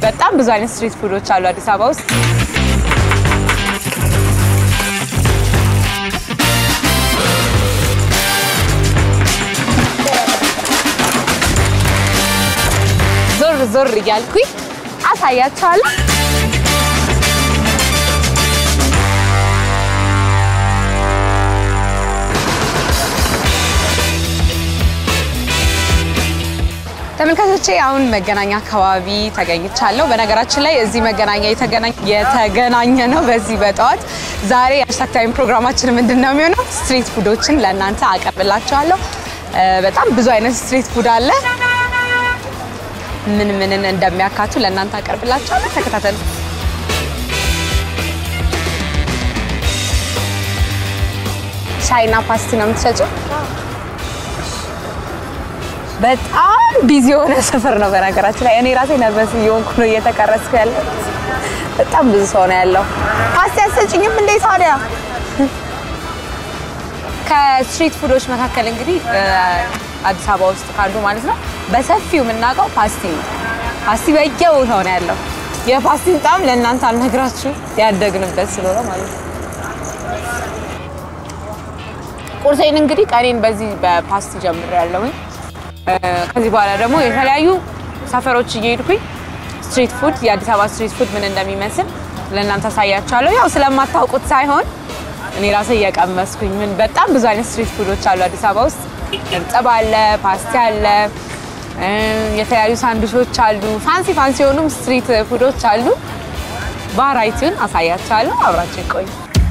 በጣም ብዙ አይነት ስትሪት ፉዶች አሉ አዲስ አበባ ውስጥ። ዞር ዞር እያልኩኝ አሳያቸዋለሁ። ተመልካቾቼ አሁን መገናኛ አካባቢ ተገኝቻለሁ። በነገራችን ላይ እዚህ መገናኛ የተገናኘ ነው በዚህ በጠዋት ዛሬ ሃሽታግ ታይም ፕሮግራማችን ምንድን ነው የሚሆነው? ስትሪት ፉዶችን ለእናንተ አቀርብላችኋለሁ። በጣም ብዙ አይነት ስትሪት ፉድ አለ። ምን ምንን እንደሚያካቱ ለእናንተ አቀርብላችኋለሁ። ተከታተሉ። ሻይና ፓስቲ ነው የምትሸጪው? በጣም ቢዚ የሆነ ሰፈር ነው። በነገራችን ላይ እኔ ራሴ ነርቨስ እየሆንኩ ነው እየተቀረጽኩ ያለው። በጣም ብዙ ሰው ነው ያለው። ፓስቲ አትሰጭኝም እንዴ ታዲያ? ከስትሪት ፉዶች መካከል እንግዲህ አዲስ አበባ ውስጥ ካሉ ማለት ነው በሰፊው የምናውቀው ፓስቲ ነው። ፓስቲ በየቦታው ነው ያለው። የፓስቲን ጣዕም ለእናንተ አልነግራችሁ ያደግንበት ስለሆነ ማለት ነው። ቁርሴን እንግዲህ ቀኔን በዚህ በፓስቲ ጀምሬያለሁኝ። ከዚህ በኋላ ደግሞ የተለያዩ ሰፈሮች እየሄድኩኝ ስትሪት ፉድ የአዲስ አበባ ስትሪት ፉድ ምን እንደሚመስል ለእናንተ አሳያችኋለሁ። ያው ስለማታውቁት ሳይሆን እኔ ራሴ እየቀመስኩኝ ምን በጣም ብዙ አይነት ስትሪት ፉዶች አሉ አዲስ አበባ ውስጥ። እርጥብ አለ፣ ፓስቲ አለ፣ የተለያዩ ሳንዱሾች አሉ፣ ፋንሲ ፋንሲ የሆኑም ስትሪት ፉዶች አሉ። ቫራይቲውን አሳያችኋለሁ። አብራችሁ ይቆዩ።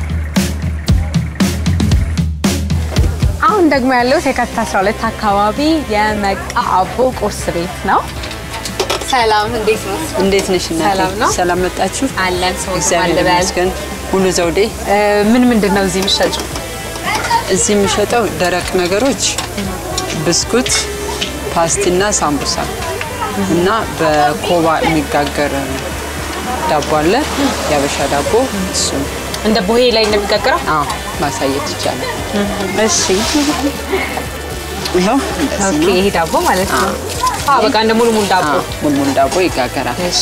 አሁን ደግሞ ያለው የካቲት 12 አካባቢ የመቃ አቦ ቁርስ ቤት ነው። ሰላም፣ እንዴት ነው? እንዴት ነሽ እናቴ? ሰላም ነው? ሰላም መጣችሁ? አለን ሰው እግዚአብሔር ይመስገን። ሙሉ ዘውዴ። ምን ምንድን ነው እዚህ የሚሸጠው? እዚህ የሚሸጠው ደረቅ ነገሮች ብስኩት፣ ፓስቲና ሳምቡሳ እና በኮባ የሚጋገር ዳቦ አለ፣ የአበሻ ዳቦ እሱ እንደ ቦሄ ላይ እንደሚጋገረው አዎ ማሳየት ይቻላል። እሺ። ይኸው እንደዚህ ኦኬ፣ ነው። ይሄ ዳቦ ማለት ነው። አዎ፣ በቃ እንደ ሙሉ ሙሉ ዳቦ። አዎ፣ ሙልሙል ዳቦ ይጋገራል። እሺ።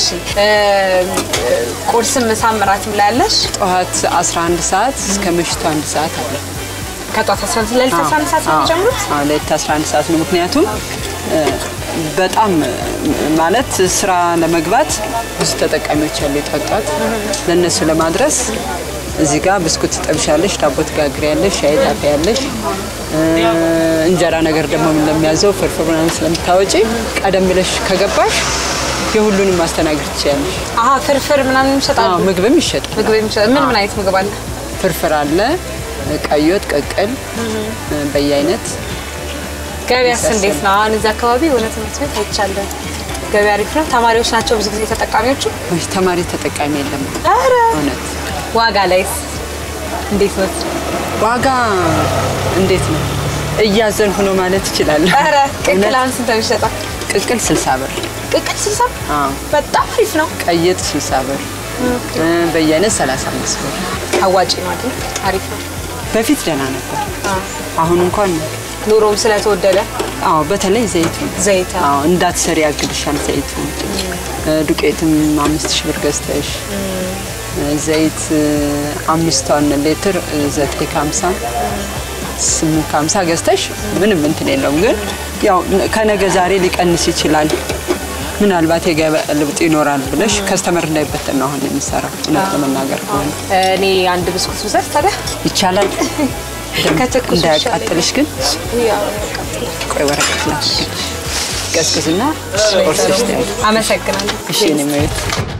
ቁርስም ምሳም እራትም ላይ ያለሽ? ጠዋት 11 ሰዓት እስከ ምሽቱ አንድ ሰዓት አለ። ከጧት 11 ለሊት 11 ሰዓት ነው የሚጀምሩት? አዎ ሌሊት 11 ሰዓት ነው። ምክንያቱም እ፣ በጣም እ፣ ማለት ስራ ለመግባት ብዙ ተጠቃሚዎች ያሉ የጠዋት ለእነሱ ለማድረስ እዚህ ጋር ብስኩት ትጠብሻለሽ፣ ዳቦ ትጋግሪያለሽ፣ ሻይ ታፈያለሽ። እ፣ እንጀራ ነገር ደግሞ ለሚያዘው ፍርፍር ምናምን ስለምታወጪ ቀደም ብለሽ ከገባሽ የሁሉንም ማስተናገድ ትችያለሽ። አሀ ፍርፍር ምናምን ይሸጣሉ? አዎ ምግብም ይሸጣል። ምግብ የሚሸጥ ምን ምን አይነት ምግብ አለ? ፍርፍር አለ፣ ቀይ ወጥ፣ ቅቅል በየአይነት ገበያስ እንዴት ነው? አሁን እዚህ አካባቢ የሆነ ትምህርት ቤት አይቻለሁ። ገበያ አሪፍ ነው። ተማሪዎች ናቸው ብዙ ጊዜ ተጠቃሚዎቹ። ወይ ተማሪ ተጠቃሚ የለም። ኧረ እውነት ዋጋ ላይስ እንዴት ነው? ዋጋ እንዴት ነው? እያዘንኩ ነው ማለት እችላለሁ። ኧረ ቅቅል እውነት አሁን ስንት ነው የሚሸጠው? ቅቅል 60 ብር፣ ቅቅል ስልሳ አዎ በጣም አሪፍ ነው። ቀይጥ 60 ብር፣ እ፣ በየአይነት 35 ብር። አዋጭ ነው አይደል? አሪፍ ነው። በፊት ደህና ነበር። አሁን እንኳን ኑሮም ስለተወደደ አዎ፣ በተለይ ዘይቱ ዘይት አዎ፣ እንዳትሰሪ ያግድሻል ዘይቱ። እ፣ ዱቄትም አምስት ሺህ ብር ገዝተሽ እ፣ ዘይት እ፣ አምስቷን ሌትር እ፣ ዘጠኝ ከሀምሳ ስምንት ከሀምሳ ገዝተሽ ምንም እንትን የለውም። ግን ያው ከነገ ዛሬ ሊቀንስ ይችላል። ምናልባት የገበያ ልውጥ ይኖራል ብለሽ ከስተመር እንዳይበተን ነው አሁን የሚሰራው። እውነት ለመናገር ከሆነ እኔ አንድ ብስኩት ውሰድ ታዲያ። ይቻላል። ደም ከትኩሱ እንዳያቃጥልሽ ግን ቆይ ወረቀት ላድርግልሽ። ቀዝቅዝና ቆርስሽ ያለ አመሰግናለሁ። እሺ እኔ መቤት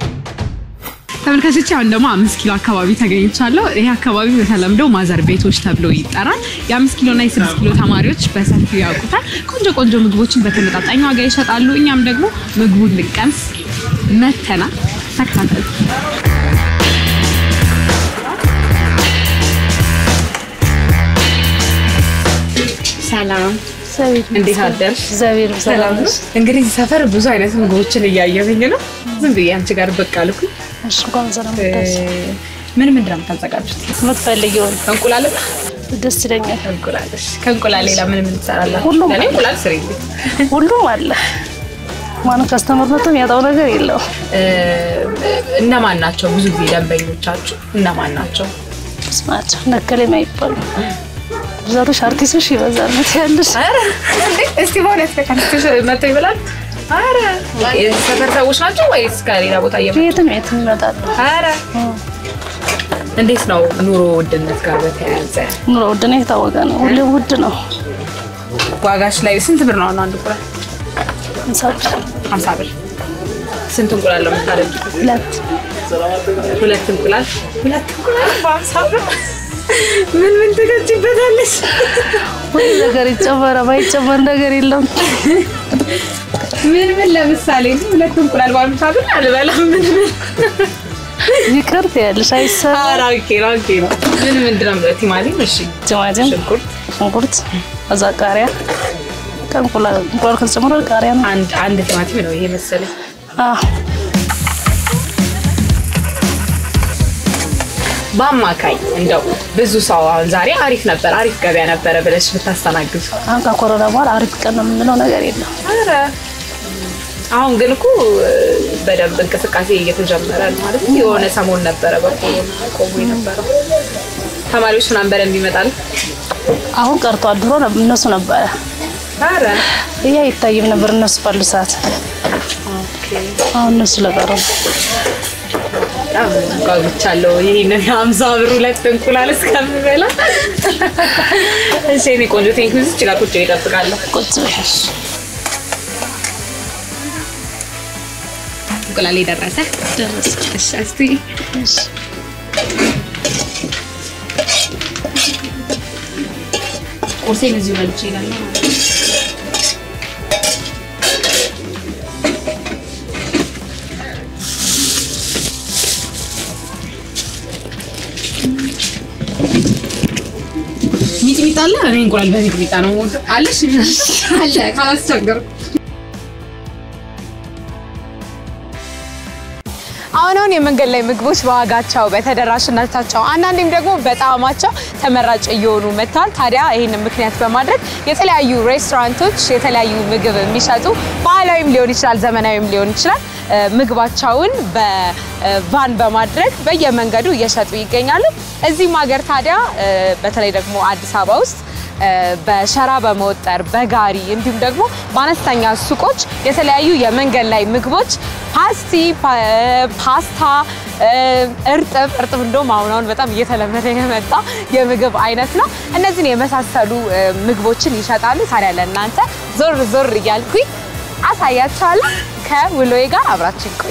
ተመልካቾች አሁን ደግሞ አምስት ኪሎ አካባቢ ተገኝቻለሁ። ይህ አካባቢ በተለምዶ ማዘር ቤቶች ተብሎ ይጠራል። የአምስት ኪሎ እና የስድስት ኪሎ ተማሪዎች በሰፊው ያውቁታል። ቆንጆ ቆንጆ ምግቦችን በተመጣጣኝ ዋጋ ይሸጣሉ። እኛም ደግሞ ምግቡን ልንቀምስ መተናል። ተከታተሉ። ሰላም፣ እንዴት አደርሽ? እግዚአብሔር ሰላም ነው። እንግዲህ እዚህ ሰፈር ብዙ አይነት ምግቦችን እያየሁኝ ነው። ዝም ብዬ አንቺ ጋር ብቅ አልኩኝ። እሺ እንኳን ሰላም እ፣ መጣሽ። ምን ምንድን ነው የምታዘጋጁት? የምትፈልጊውን እንቁላል ደስ ይለኛል። እንቁላል። እሺ። ከእንቁላል ሌላ ምን ምን ትሰራላችሁ? ሁሉም ለእኔ እንቁላል ስሪልኝ። ሁሉም አለ። ማንም ከስተመር መጥቶ የሚያጣው ነገር የለውም። እ፣ እነማን ናቸው ብዙ ጊዜ ደንበኞቻችሁ እነማን ናቸው? ስማቸው ነከሌ ማይባሉ ብዛቶች አርቲስቶች ይበዛል ያለሽ ኧረ እንዴ! እስቲ በእውነት ከካንቲሽ መጥተው ይበላል? ኧረ የዚህ ሰፈር ሰዎች ናቸው ወይስ ከሌላ ቦታ እየመጡ? የትም የትም ይመጣሉ። ኧረ እንዴት ነው ኑሮ ውድነት ጋር በተያያዘ ኑሮ ውድ ነው፣ የታወቀ ነው። ሁሌም ውድ ነው። ዋጋሽ ላይ ስንት ብር ነው አሁን አንድ እንቁላል? እንሳብ ሀምሳ ብር። ስንት እንቁላል ነው የምታደርጊው? ሁለት ሁለት እንቁላል ሁለት እንቁላል በሀምሳ ብር ምን ምን ትገጭበታለች? ሁሉ ነገር ይጨመረ ማይጨመር ነገር የለም። ምን ምን ለምሳሌ ሁለት እንቁላል በሀምሳ ብር አልበላም። ምን ምን ይቅርት ያለሽ አይሰራ ኧረ ኦኬ ነው ኦኬ ነው። ምን ምንድን ነው የምለው? ቲማቲም፣ እሺ፣ ቲማቲም፣ ሽንኩርት ሽንኩርት፣ እዛ ቃሪያ ከእንቁላል እንቁላል ከተጨመረ ቃሪያ ነው። አንድ አንድ ቲማቲም ነው ይሄ መሰለኝ። አዎ በአማካይ እንደው ብዙ ሰው አሁን ዛሬ አሪፍ ነበር አሪፍ ገበያ ነበረ ብለሽ ብታስተናግዱ አሁን ከኮሮና በኋላ አሪፍ ቀን ነው የምንለው ነገር የለም። ኧረ አሁን ግን እኮ በደንብ እንቅስቃሴ እየተጀመረ ነው ማለት ነው። የሆነ ሰሞን ነበረ በኮሮና ቆሞ የነበረው ተማሪዎች ምናምን በደንብ ይመጣል። አሁን ቀርቷል። ድሮ ነብ- እነሱ ነበረ ኧረ ይህ አይታይም ነበር እነሱ ባሉ ሰዓት። አሁን እነሱ ለቀሩ ነው። በጣም ጓጉቻለሁ ይህንን ሀምሳ ብር ሁለት እንቁላል እስከምበላ። እሺ የእኔ ቆንጆ ቴንኪው። እዚች ጋር ቁጭ ብዬ እጠብቃለሁ። ቁጭ በይ። እንቁላል የደረሰ ደረሰ። እሺ እስቲ እሺ። ቁርሴን እዚሁ በልቼ እሄዳለሁ። ሚጥሚጣ አለ። እኔ እንቁላል በሚጥሚጣ ነው የምወደው። አለሽ አለ ካላስቸገርኩ አሁን አሁን የመንገድ ላይ ምግቦች በዋጋቸው በተደራሽነታቸው አንዳንዴም ደግሞ በጣዕማቸው ተመራጭ እየሆኑ መጥተዋል። ታዲያ ይህንን ምክንያት በማድረግ የተለያዩ ሬስቶራንቶች የተለያዩ ምግብ የሚሸጡ ባህላዊም ሊሆን ይችላል፣ ዘመናዊም ሊሆን ይችላል እ፣ ምግባቸውን በቫን በማድረግ በየመንገዱ እየሸጡ ይገኛሉ። እዚህም ሀገር ታዲያ እ፣ በተለይ ደግሞ አዲስ አበባ ውስጥ እ፣ በሸራ በመወጠር በጋሪ እንዲሁም ደግሞ በአነስተኛ ሱቆች የተለያዩ የመንገድ ላይ ምግቦች ፓስቲ፣ ፓ- ፓስታ፣ እ፣ እርጥብ እርጥብ እንደውም አሁን አሁን በጣም እየተለመደ የመጣ የምግብ አይነት ነው። እነዚህን የመሳሰሉ እ፣ ምግቦችን ይሸጣሉ። ታዲያ ለእናንተ ዞር ዞር እያልኩኝ አሳያችኋለሁ። ከውሎዬ ጋር አብራችሁ ይቆዩ።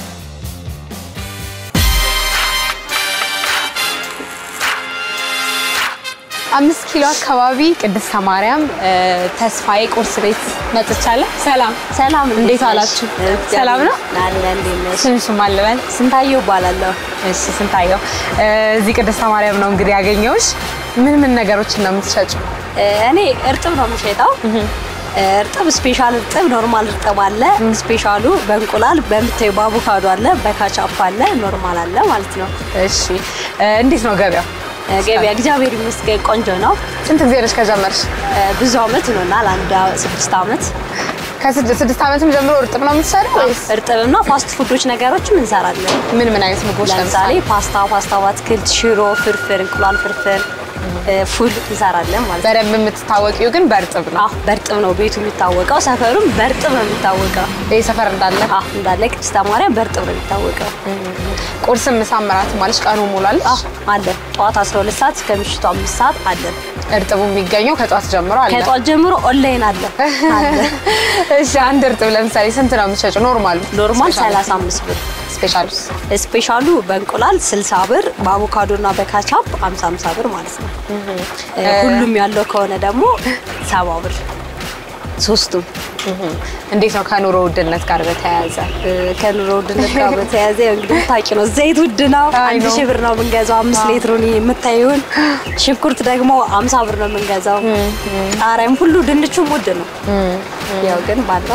አምስት ኪሎ አካባቢ ቅድስተ ማርያም እ፣ ተስፋዬ ቁርስ ቤት መጥቻለሁ። ሰላም ሰላም እንዴት ዋላችሁ? ሰላም ነው? አለ እንዴት ነሽ? ስምሽ ማን ልበል? ስንታየው እባላለሁ። እሺ ስንታየው፣ እ፣ እዚህ ቅድስተ ማርያም ነው እንግዲህ ያገኘሁሽ። ምን ምን ነገሮችን ነው የምትሸጪው? እ፣ እኔ እርጥብ ነው የምሸጠው። እርጥብ ስፔሻል እርጥብ፣ ኖርማል እርጥብ አለ። ስፔሻሉ በእንቁላል በምታዩ በአቮካዶ አለ፣ በካቻፕ አለ፣ ኖርማል አለ ማለት ነው። እሺ እ፣ እንዴት ነው ገበያው? እ፣ ገበያ እግዚአብሔር ይመስገን ቆንጆ ነው። ስንት ጊዜ ነሽ ከጀመርሽ? እ፣ ብዙ አመት ይሆናል፣ አንድ አ- ስድስት አመት። ከስድስት ስድስት ዓመትም ጀምሮ እርጥብ ነው የምትሰሪው ወይስ እርጥብና ፋስት ፉዶች ነገሮችም እንሰራለን። ምን ምን አይነት ምግቦች ለምሳሌ ፓስታ፣ ፓስታ በአትክልት፣ ሽሮ፣ ፍርፍር፣ እንቁላል ፍርፍር፣ እ፣ ፉል እንሰራለን ማለት ነው። በደንብ የምትታወቂው ግን በእርጥብ ነው። አዎ በእርጥብ ነው ቤቱ የሚታወቀው፣ ሰፈሩም በእርጥብ ነው የሚታወቀው። ይህ ሰፈር እንዳለ አዎ እንዳለ ቅድስተ ማርያም በእርጥብ ነው የሚታወቀው። ቁርስም ምሳም እራትም ማለሽ ቀኑ ሙላለሽ። አዎ አለ። ጠዋት 12 ሰዓት እስከ ምሽቱ 5 ሰዓት አለ። እርጥቡ የሚገኘው ከጧት ጀምሮ አለ። ከጠዋት ጀምሮ ኦንላይን አለ አለ። እሺ አንድ እርጥብ ለምሳሌ ስንት ነው የምትሸጪው? ኖርማሉ ኖርማል ስፔሻሉ? 35 ብር፣ ስፔሻሉስ ስፔሻሉ በእንቁላል 60 ብር፣ በአቮካዶ እና በካቻፕ 50 50 ብር ማለት ነው። ሁሉም ያለው ከሆነ ደግሞ 70 ብር ሶስቱም። እንዴት ነው ከኑሮ ውድነት ጋር በተያያዘ? እ፣ ከኑሮ ውድነት ጋር በተያያዘ ያው እንግዲህ ታውቂ ነው፣ ዘይት ውድ ነው። አይ አንድ ነው። ሺህ ብር ነው የምንገዛው አምስት ሊትሩን የምታዩን። ሽንኩርት ደግሞ አምሳ ብር ነው የምንገዛው። ቃሪያም ሁሉ ድንቹም ውድ ነው። ያው ግን ባለው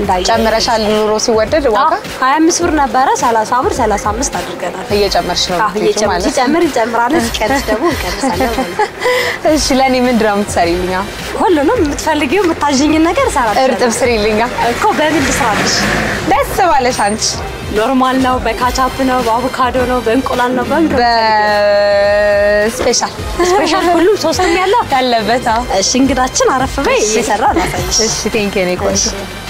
እንዳየህ ጨምረሻል። ኑሮ ሲወደድ ዋጋ 25 ብር ነበረ 30 ብር 35 አድርገናል። እየጨመርሽ ነው አዎ የምትሄጂው እየጨመር ማለት ነው። ሲጨምር እንጨምራለን፣ ሲቀንስ ደግሞ እንቀንሳለን ማለት ነው። እሺ ለእኔ ምንድን ነው የምትሰሪልኛ? ሁሉንም የምትፈልጊው የምታዥኝን ነገር እሰራለሁ። እርጥብ ስሪልኛ። እኮ በምን ልስራልሽ? ደስ ባለሽ አንቺ። ኖርማል ነው፣ በካቻፕ ነው፣ በአቮካዶ ነው፣ በእንቁላል ነው፣ በምንድን ነው? በስፔሻል ስፔሻል ሁሉም ሶስትም ያለው ያለበት አዎ። እሺ እንግዳችን አረፍ በይ እየሰራ ላሳይሽ። እሺ ቴንክ ዩ ቆንጆ።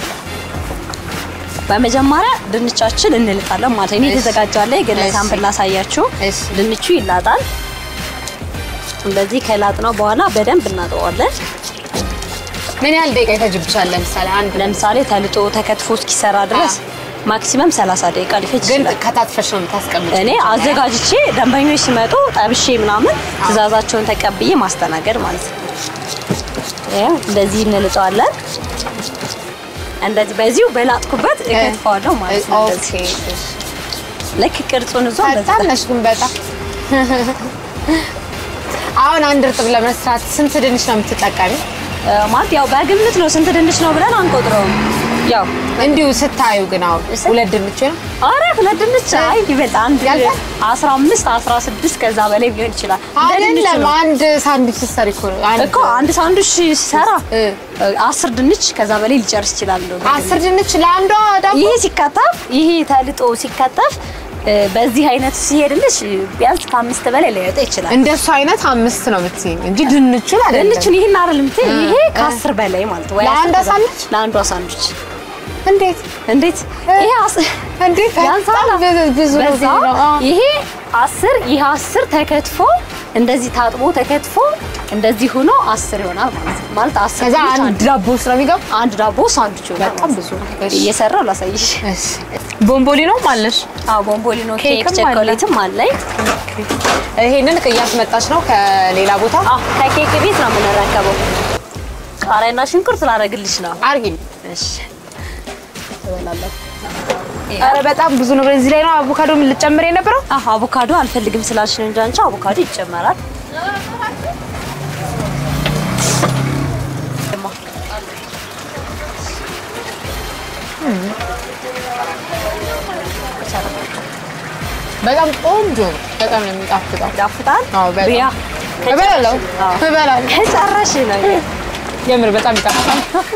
በመጀመሪያ ድንቻችን እንልጣለን ማለት ነው። እሺ። የተዘጋጀ አለ ግን እሺ። ሳምፕል ላሳያችሁ። እሺ። ድንቹ ይላጣል። እንደዚህ ከላጥነው በኋላ በደንብ እናጠዋለን። ምን ያህል ደቂቃ ይፈጅብሻል? ለምሳሌ አንድ ለምሳሌ ተልጦ ተከትፎ እስኪሰራ ድረስ ማክሲመም 30 ደቂቃ ሊፈጅ ግን ይችላል። ከታትፈሽ ነው የምታስቀምጪው? እኔ አዘጋጅቼ ደንበኞች ሲመጡ ጠብሼ ምናምን ትዕዛዛቸውን ተቀብዬ ማስተናገድ ማለት ነው። ይኸው እንደዚህ እንልጠዋለን። እንደዚህ በዚሁ በላጥኩበት እከትፈዋለሁ ማለት ነው። ኦኬ እንደዚህ እሺ። ልክ ቅርጹን እዞ በጣም ነሽ ግን በጣም አሁን አንድ እርጥብ ለመስራት ስንት ድንች ነው የምትጠቀሚ? ማለት ያው በግምት ነው። ስንት ድንች ነው ብለን አንቆጥረውም። ያው እንዲሁ ስታዩ ግን አሁን ሁለት ድንች ነው አረ ሁለት ድንች አይ ይበልጥ አንድ ያልፋል? 15 16 ከዛ በላይ ሊሆን ይችላል። እንደ ድንቹ አይደለም። ነው። አንድ ሳንድዊች ስትሰሪ እኮ ነው አንድ እኮ አንድ ሳንዱች ሲሰራ እ። አስር ድንች ከዛ በላይ ሊጨርስ ይችላል። እንደው አስር ድንች ለአንዷ ዳቦ ይሄ ሲከተፍ ይሄ ተልጦ ሲከተፍ እ፣ በዚህ አይነት ሲሄድልሽ ቢያንስ ከአምስት በላይ ሊወጣ ይችላል። እንደሱ አይነት አምስት ነው የምትይኝ እንጂ ድንቹን አይደለም። ድንቹን ይሄን አይደል የምትይ ይሄ ከአስር በላይ ማለት ነው። ወይ ለአንዷ አስር ሳንዱች? ለአንዷ ሳንዱች እንዴት እንዴት ይሄ አስ- እንዴት ያንሳላ በጣም ብዙ- ብዙ ነው በዛ ብዙ ነው። አዎ። ይሄ አስር ይሄ አስር ተከትፎ እንደዚህ ታጥቦ ተከትፎ እንደዚህ ሆኖ አስር ይሆናል ማለት ነው። ማለት አስር ከዛ ድንች አንድ ዳቦ ውስጥ ነው የሚገባው። አንድ ዳቦ ሳንዱች ይሆናል በጣም ማለት ብዙ ነው። ነው። እሺ። እየሰራው ላሳይሽ። እሺ ቦምቦሊኖም አለሽ? አዎ ቦምቦሊኖ ኬክ ኬክም አለ። ቸኮሌትም አለኝ። ይሄንን እያስመጣች ነው ከሌላ ቦታ አዎ ከኬክ ቤት ነው የምንረከበው። ቃሪያና ሽንኩርት ላደርግልሽ ነው። አርጊ። እሺ ትበላለህ። ኧረ በጣም ብዙ ነው። እዚህ ላይ ነው አቮካዶ ልጨምር የነበረው። አዎ አቮካዶ አልፈልግም ስላልሽ ነው እንጂ አንቺ አቮካዶ ይጨመራል። በጣም ቆንጆ ነው። በጣም ነው የሚጣፍጠው። ይጣፍጣል። አዎ በጣም ብያ እበላለሁ አዎ። እበላለሁ። ከጨረሽ ነው የምር በጣም ይጣፍጣል።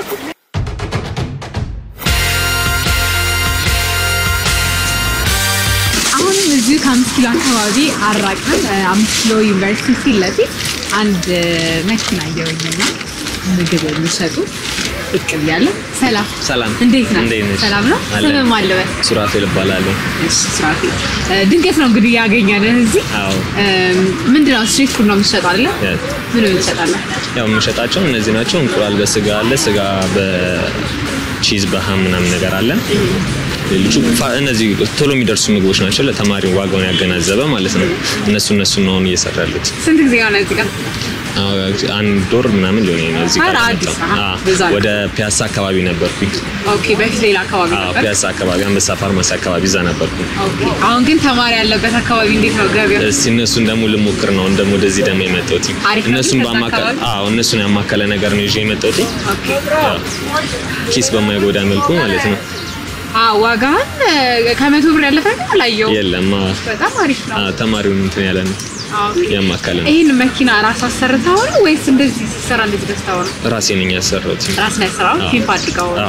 አሁንም እዚሁ ከአምስት ኪሎ አካባቢ አራቅን አምስት ኪሎ ዩኒቨርሲቲ ፊት ለፊት አንድ መኪና እየወኝና ምግብ የሚሸጡ ብቅ ብያለሁ። ሰላም ሰላም እንዴት ነህ? እንዴት ነሽ? ሰላም ነው። አለን። ስምህ ማን ልበል? ሱራፌል እባላለሁ። እሺ ሱራፌል፣ እ፣ ድንገት ነው እንግዲህ ያገኘንህ እዚህ። አዎ እም፣ ምንድነው ስትሪት ፉድ ነው የምትሸጠው አይደለ? ያ- ምን ምን ትሸጣለህ? ያው የምንሸጣቸው እነዚህ ናቸው። እንቁላል በስጋ አለ፣ ስጋ በቺዝ በሃም ምናምን ነገር አለ። ሌሎቹ ፋ- እነዚህ ቶሎ የሚደርሱ ምግቦች ናቸው። ለተማሪ ዋጋውን ያገናዘበ ማለት ነው። እነሱ እነሱ ነው አሁን እየሰራ ያሉት። ስንት ጊዜ ሆነ እዚህ ጋር? አዎ፣ አንድ ወር ምናምን ሊሆን ነው እዚህ ጋር ኧረ አዲስ ከመጣሁ። ነህ? አዎ፣ ብዙ አለ። ወደ ፒያሳ አካባቢ ነበርኩኝ። ኦኬ፣ በፊት ሌላ አካባቢ አዎ፣ ነበር። ፒያሳ አካባቢ አንበሳ ፋርማሲ አካባቢ እዛ ነበርኩኝ። ኦኬ፣ አሁን ግን ተማሪ ያለበት አካባቢ እንዴት ነው ገበያው? እስቲ እነሱን ደግሞ ልሞክር ነው ደግሞ ወደዚህ ደግሞ የመጣሁት አሪፍ ነው እነሱን ግን ከዛ ባማከል አካባቢ? አዎ እነሱን ያማከለ ነገር ነው ይዤ የመጣሁት ኦኬ ያው ኪስ በማይጎዳ መልኩ ማለት ነው። አዎ ዋጋህን እ፣ ከመቶ ብር ያለፈ ግን አላየሁም። የለም አዎ፣ በጣም አሪፍ ነው። አዎ፣ ተማሪውን እንትን ያለ ነው አዎ። ያማከለ ነው። ይህን መኪና ራስ አሰርተው ነው ወይስ እንደዚህ ሲሰራ እንደዚህ ገዝተው ነው? ራሴ ነኝ ያሰራሁት። ራስ ላይ ያሰራው አዎ። ፒምፕ አድርገው ነው? አዎ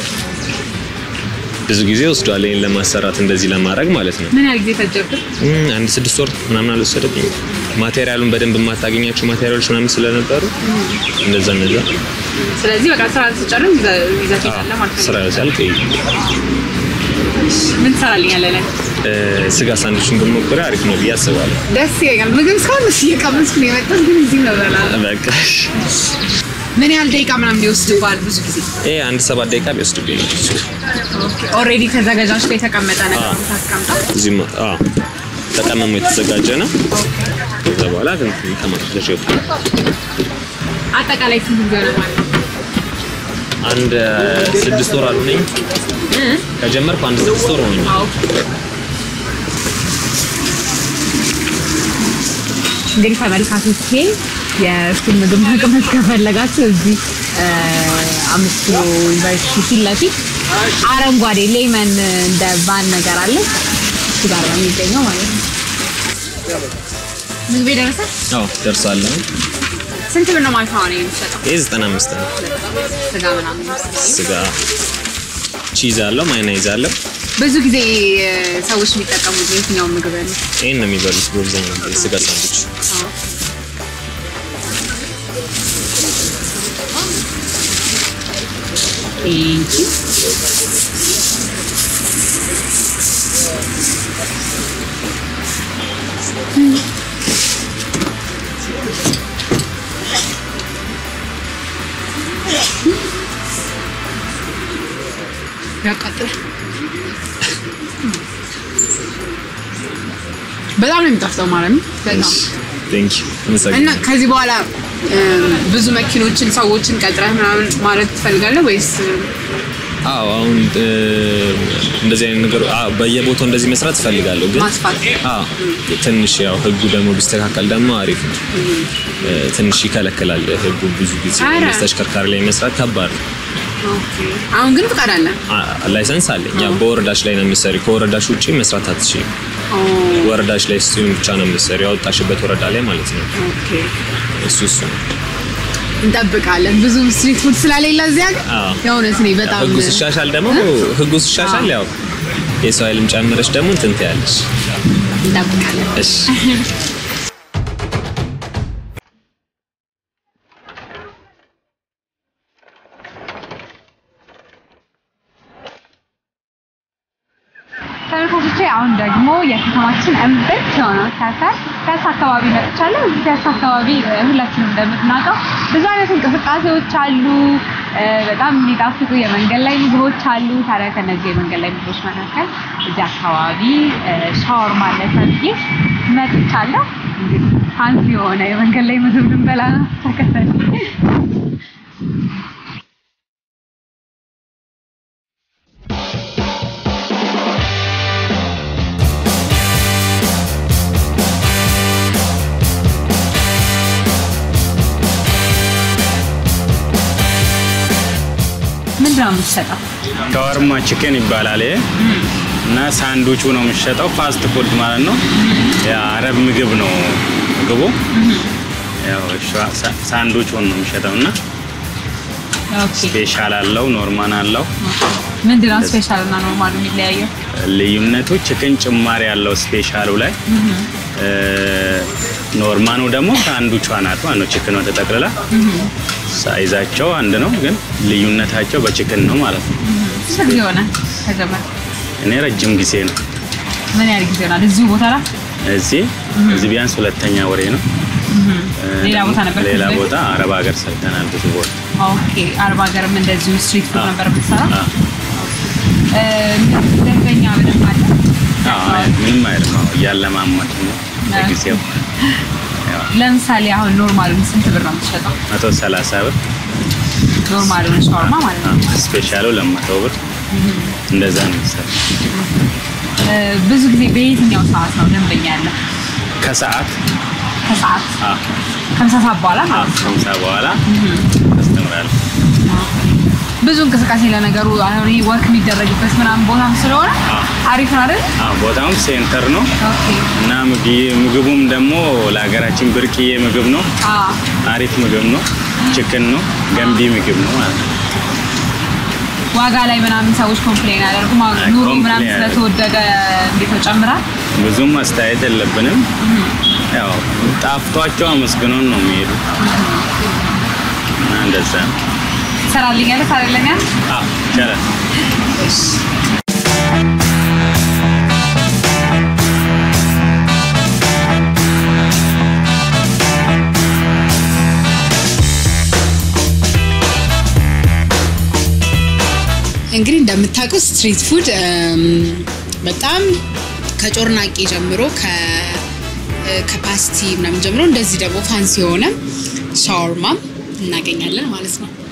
ብዙ ጊዜ ወስዷል ይሄን ለማሰራት እንደዚህ ለማድረግ ማለት ነው። ምን ያህል ጊዜ ፈጀብህ? እም፣ አንድ ስድስት ወር ምናምን አልወሰደብኝ። ማቴሪያሉን በደንብ የማታገኛቸው ማቴሪያሎች ምናምን ስለነበሩ እንደዛ እንደዛ ስለዚህ በቃ ስራ ስጨርስ ይዘህ ይዘህ ትሄዳለህ ማለት ነው። ስራ ያሳልቅ ምን ትሰራልኛለህ? ለኔ እ፣ ስጋ ሳንዱችን ብሞክር አሪፍ ነው ብዬ አስባለሁ። ደስ ይለኛል። ምግብ እስካሁን እስ እየቀመስኩ ነው የመጣሁት፣ ግን እዚህ ነው እበላለሁ። በቃ እሺ። ምን ያህል ደቂቃ ምናምን ሊወስድብሃል? ብዙ ጊዜ ይሄ አንድ ሰባት ደቂቃ ቢወስድብኝ ነው። ኦልሬዲ ተዘጋጃጅቶ የተቀመጠ ነገር አዎ። ታስቀምጣል። እዚህም አዎ ተቀመሙ የተዘጋጀ ነው። ከዛ በኋላ ግን ተማክረሽ ይወጣል። አጠቃላይ ስንት ጊዜ ሆነ ማለት ነው? አንድ ስድስት ወር አልሆነኝ ከጀመርኩ አንድ ስድስት ወር ሆነኝ። አዎ። እንግዲህ ተመልካቾቼ የእሱን ምግብ መቅመስ ከፈለጋችሁ እዚህ እ፣ አምስት ኪሎ ዩኒቨርሲቲ ፊት ለፊት አረንጓዴ ሌመን እንደ ባን ነገር አለ እሱ ጋር ነው የሚገኘው ማለት ነው። ምግቤ ደረሰ። አዎ ደርሷል። አሁን ስንት ብር ነው ማለት ነው አሁን የሚሸጠው? ይሄ 95 ነው። ስጋ ምናምን ስጋ ቺዝ አለው፣ ማዮኔዝ አለው። ብዙ ጊዜ እ፣ ሰዎች የሚጠቀሙት የትኛውን ምግብ ነው? ይሄን ነው የሚበሉት በአብዛኛው ጊዜ ስጋ ሳንዱች። ቴንኪ ያቃጥል በጣም ነው የሚጣፍጠው ማለት ነው። በጣም ቴንክ ዩ እና አመሰግናለሁ። ከዚህ በኋላ እም፣ ብዙ መኪኖችን ሰዎችን ቀጥረህ ምናምን ማለት ትፈልጋለህ ወይስ አዎ አሁን እ፣ እንደዚህ አይነት ነገር አዎ፣ በየቦታው እንደዚህ መስራት እፈልጋለሁ ግን ማስፋት? አዎ ትንሽ ያው ህጉ ደግሞ ቢስተካከል ደግሞ አሪፍ ነው። እ፣ ትንሽ ይከለክላል ህጉ ብዙ ጊዜ ኧረ። እንደዚህ ተሽከርካሪ ላይ መስራት ከባድ ነው። አሁን ግን ፍቃድ አለ? አ- ላይሰንስ አለኝ። ያ በወረዳሽ ላይ ነው የምትሰሪ። ከወረዳሽ ውጪ መስራት አትችይም። ወረዳሽ ላይ ሲሆን ብቻ ነው የምትሰሪ፣ ያወጣሽበት ወረዳ ላይ ማለት ነው። ኦኬ እሱ እሱ ነው። እንጠብቃለን። ብዙ ስትሪት ፉድ ስለሌለ እዚህ ሀገር አዎ። የእውነት እኔ በጣም ህጉ ሲሻሻል ደግሞ ህጉ ሲሻሻል ያው የሰው ኃይልም ጨምረሽ ደግሞ እንትን ትያለሽ። እንጠብቃለን። እሺ ተመልካቾቼ አሁን ደግሞ የከተማችን እምብርት የሆነው ሰፈር ፒያሳ አካባቢ መጥቻለሁ። እዚህ ፒያሳ አካባቢ እ፣ ሁላችንም እንደምናውቀው ብዙ አይነት እንቅስቃሴዎች አሉ። እ፣ በጣም የሚጣፍጡ የመንገድ ላይ ምግቦች አሉ። ታዲያ ከነዚህ የመንገድ ላይ ምግቦች መካከል እዚህ አካባቢ እ፣ ሻወርማ አለ ተብዬ መጥቻለሁ። እንግዲህ ፋንሲ የሆነ የመንገድ ላይ ምግብ ልንበላ ነው። ተከተል ምንድን ነው የምትሸጠው? ሻወርማ ቺክን ይባላል ይሄ እና ሳንዱቹ ነው የሚሸጠው። ፋስት ፉድ ማለት ነው። የአረብ ምግብ ነው ምግቡ። ያው ሻ- ሳ- ሳንዱቹን ነው የሚሸጠው እና ስፔሻል አለው፣ ኖርማን አለው። ምንድን ነው ስፔሻል እና ኖርማሉ የሚለያየው? ልዩነቱ ቺክን ጭማሪ ያለው ስፔሻሉ ላይ እ፣ ኖርማኑ ደግሞ ሳንዱቿ ናት ማለት ነው። ቺክኗ ተጠቅልላ ሳይዛቸው አንድ ነው፣ ግን ልዩነታቸው በቺክን ነው ማለት ነው። ስንት ጊዜ ሆነ ከጀመረ? እኔ ረጅም ጊዜ ነው ምን ያህል ጊዜ ሆናል እዚሁ ቦታ ላይ? እዚህ እዚህ ቢያንስ ሁለተኛ ወሬ ነው። ሌላ ቦታ ነበር ሌላ ከዚህ በፊት? ቦታ አረብ ሀገር ሰርተናል ብዙ ቦታ። ኦኬ አርባ ሀገርም እንደዚሁ ስትሪት ፉድ አዎ። ነበር የምትሰራ? አዎ። እ፣ ደንበኛ በደንብ አለ? አዎ፣ ምንም አይልም። አዎ፣ እያለማመድ ነው ለጊዜው ለምሳሌ አሁን ኖርማሉን ስንት ብር ነው የምትሸጠው? መቶ ሰላሳ ብር ኖርማሉን ሻወርማ ማለት ነው። አዎ፣ ስፔሻሉ ለመቶ ብር እንደዛ ነው የሚሰራው። እ፣ ብዙ ጊዜ በየትኛው ሰዓት ነው ደንበኛ ያለ? ከሰዓት ከሰዓት አዎ፣ ከምሳ ሰዓት በኋላ አዎ፣ ማለት ነው። ከምሳ በኋላ አስተምራለሁ። ብዙ እንቅስቃሴ ለነገሩ አሁን ይሄ ወርክ የሚደረግበት ምናምን ቦታም ስለሆነ አዎ። አሪፍ ነው አይደል? አዎ፣ ቦታውም ሴንተር ነው ኦኬ እና ምግብ- ምግቡም ደግሞ ለሀገራችን ብርቅዬ ምግብ ነው። አዎ አሪፍ ምግብ ነው። ችክን ነው። ገንቢ ምግብ ነው ማለት ነው። ዋጋ ላይ ምናምን ሰዎች ኮምፕሌን አያደርጉም። አሁን አይ፣ ኑሮ ኮምፕሌን ምናምን ስለተወደደ እንዴት ነው ጨምራል? ብዙም አስተያየት የለብንም። ያው ጣፍቷቸው አመስግኖን ነው የሚሄዱ እና እንደዛ ነው። ትሰራልኛለህ? ታደለኛል? አዎ ይቻላል። እንግዲህ እንደምታውቁት ስትሪት ፉድ በጣም ከጮርናቄ ጀምሮ ከ- ከፓስቲ ምናምን ጀምሮ እንደዚህ ደግሞ ፋንሲ የሆነ ሻወርማም እናገኛለን ማለት ነው።